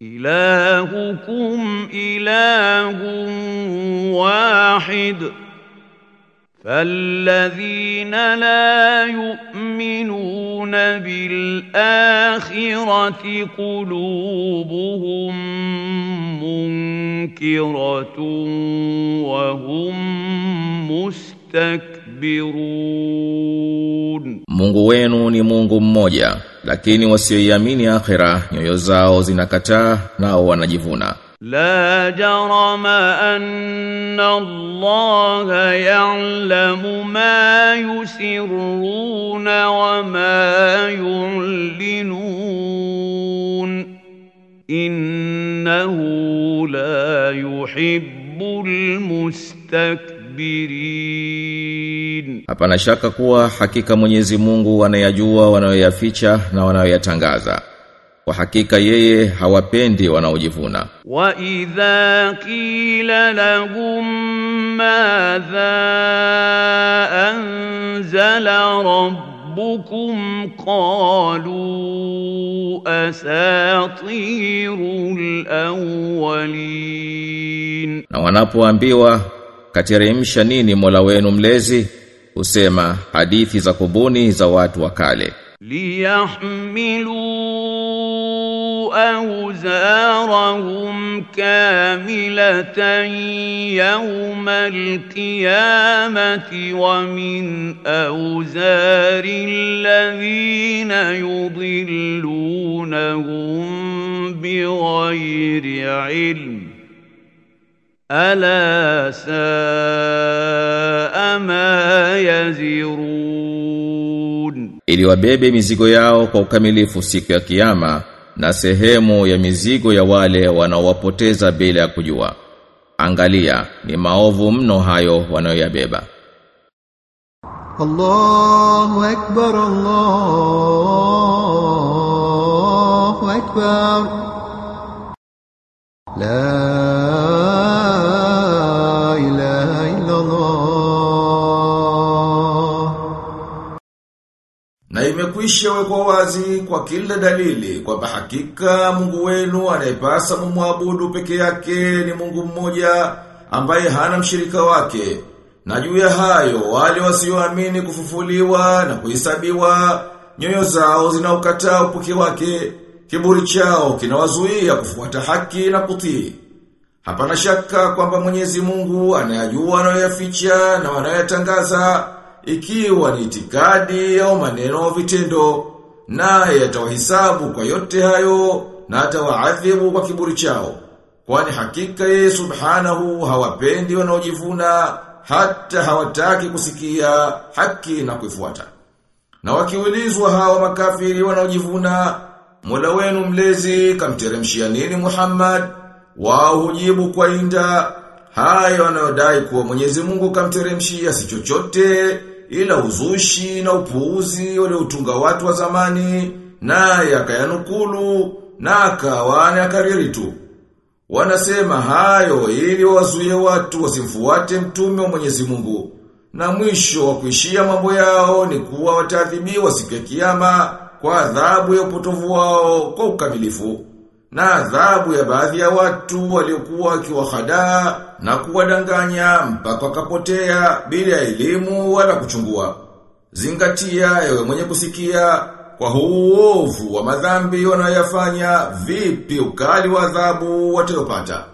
إلهكم إله واحد فالذين لا يؤمنون بالآخرة قلوبهم منكرة وهم mustakbirun. Mungu wenu ni Mungu mmoja, lakini wasioiamini akhira nyoyo zao zinakataa nao wanajivuna. لا جرم أن الله يعلم ما يسرون وما يعلنون إنه لا يحب المستكبرين Hapana shaka kuwa hakika Mwenyezi Mungu anayajua wanayoyaficha na wanayoyatangaza. Kwa hakika yeye hawapendi wanaojivuna. وإذا قيل لهم ماذا أنزل ربكم قالوا أساطير الأولين Na wanapoambiwa kateremsha nini Mola wenu mlezi, husema hadithi za kubuni za watu wa kale. ليحملوا أوزارهم كاملة يوم القيامة ومن أوزار الذين يضلونهم بغير علم ألا ساء ما يزرون ili wabebe mizigo yao kwa ukamilifu siku ya kiyama na sehemu ya mizigo ya wale wanaowapoteza bila ya kujua. Angalia, ni maovu mno hayo wanayoyabeba. الله أكبر الله أكبر لا إله إلا الله Na imekwisha wekwa wazi kwa kila dalili kwamba hakika Mungu wenu anayepasa mumwabudu peke yake ni Mungu mmoja ambaye hana mshirika wake. Na juu ya hayo wale wasioamini kufufuliwa na kuhesabiwa nyoyo zao zinaukataa upuki wake, kiburi chao kinawazuia kufuata haki na kutii. Hapana shaka kwamba Mwenyezi Mungu anayajua anayoyaficha na wanayoyatangaza ikiwa ni itikadi au maneno au vitendo naye atawahisabu kwa yote hayo na atawaadhibu kwa kiburi chao kwani hakika yeye subhanahu hawapendi wanaojivuna hata hawataki kusikia haki na kuifuata na wakiulizwa hawa makafiri wanaojivuna Mola wenu mlezi kamteremshia nini Muhammad wao hujibu kwa inda hayo wanayodai kuwa Mwenyezi Mungu kamteremshia si chochote ila uzushi na upuuzi utunga watu wa zamani naye akayanukulu na akawa akariri tu wanasema hayo ili wazuie watu wasimfuate mtume wa Mwenyezi Mungu na mwisho wa kuishia mambo yao ni kuwa wataadhibiwa siku ya kiyama kwa adhabu ya upotovu wao kwa ukamilifu na adhabu ya baadhi ya watu waliokuwa wakiwahadaa na kuwadanganya mpaka wakapotea bila elimu wala kuchungua. Zingatia ewe mwenye kusikia kwa huu uovu wa madhambi wanayoyafanya vipi ukali wa adhabu watayopata.